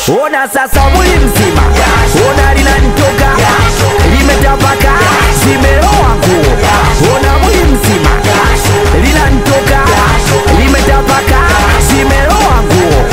ona sasa mwili mzima ona linanitoka limetapaka zimeloa nguo ona mwili mzima linanitoka limetapaka zimeloa nguo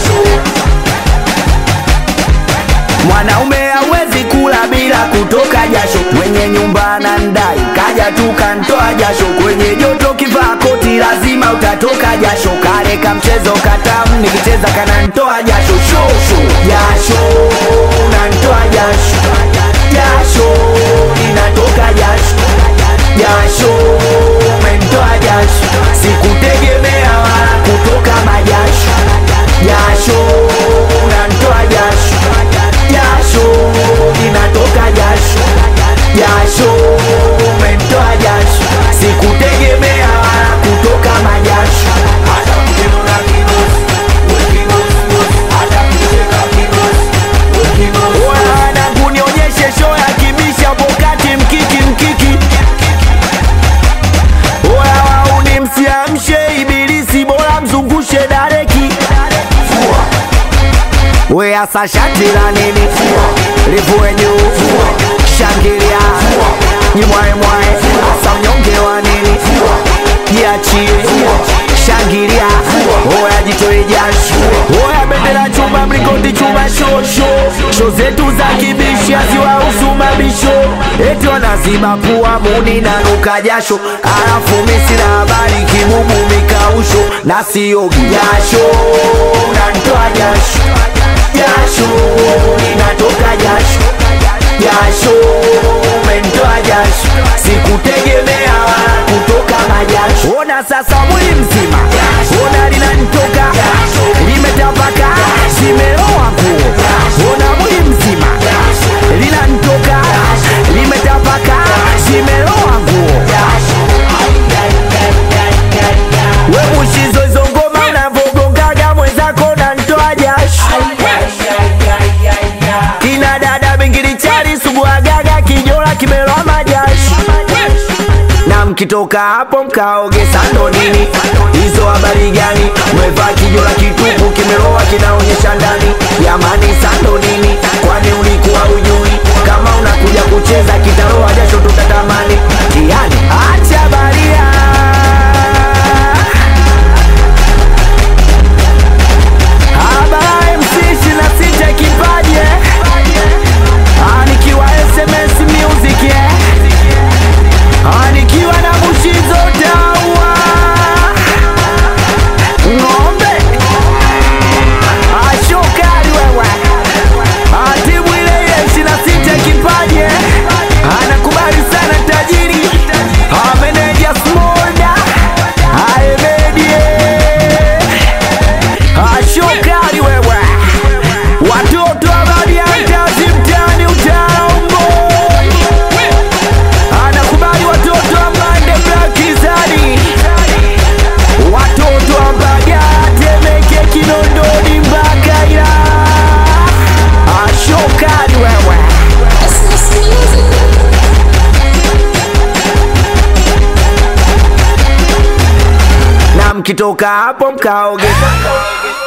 Mwanaume hawezi kula bila kutoka jasho, mwenye nyumba anandai, kaja tu kantoa jasho. Kwenye joto kivaa koti, lazima utatoka jasho. Kale ka mchezo katamu, nikicheza kanantoa jasho, shosho jasho, unantoa jasho, jasho linatoka jasho, jasho umentoa jasho, sikutegemea wala kutoka majasho, jasho unantoa jasho jasho linatoka jasho jasho umentoa jasho sikutegemea wala kutoka majasho hata mkinuna kibosi hata mkicheka kibosi wanangu nionyeshe show ya kibisha pokati mkiki mkiki oya wauni msiamshe ibilisi bora mzungushe dareki we asa shati la nini livue juu shangilia jimwaemwae asa unyonge wa nini jiachie shangilia oya jitoe jasho oya bendera chuma mlingoti chuma shosho sho zetu za kibishi haziwahusu mabisho eti wanaziba pua muni na nuka jasho alafu misi na habari kibubu mikausho na siogi jasho unantoa jasho jasho linatoka jasho jasho umentoa jasho sikutegemea wala kutoka majasho ona sasa mwili mzima ona linanitoka limetapaka zimeloa nguo ona mwili mzima linanitoka limetapaka zimeloa nguo we mushizo hizo ngoma unavogongaga mwenzako nantoa jasho kina dada bingili chali suguagaga kijola kimeloa majasho na mkitoka hapo mkaoge sando nini hizo habari gani mwevaa kijola kitupu kimeloa kinaonyesha ndani jamani sando nini kwani ulikuwa ujui kama unakuja kucheza kitaroa jasho tutatamani yani acha baria Habari MC 26 kipaje Ah, nikiwa SMS music eh Ah, nikiwa na mushizo dawa ng'ombe Ah, shokari wewe Ah, timu ile ile 26 kipaje anakubali sana tajiri Ah, meneja smolda Ah, Emedie ashokari wewe watoto abadiantazi mtani utaombo anakubali watoto amande blakizani watoto ambagatemeke kinondoni mpaka ila ashokari wewe na mkitoka hapo mkaoge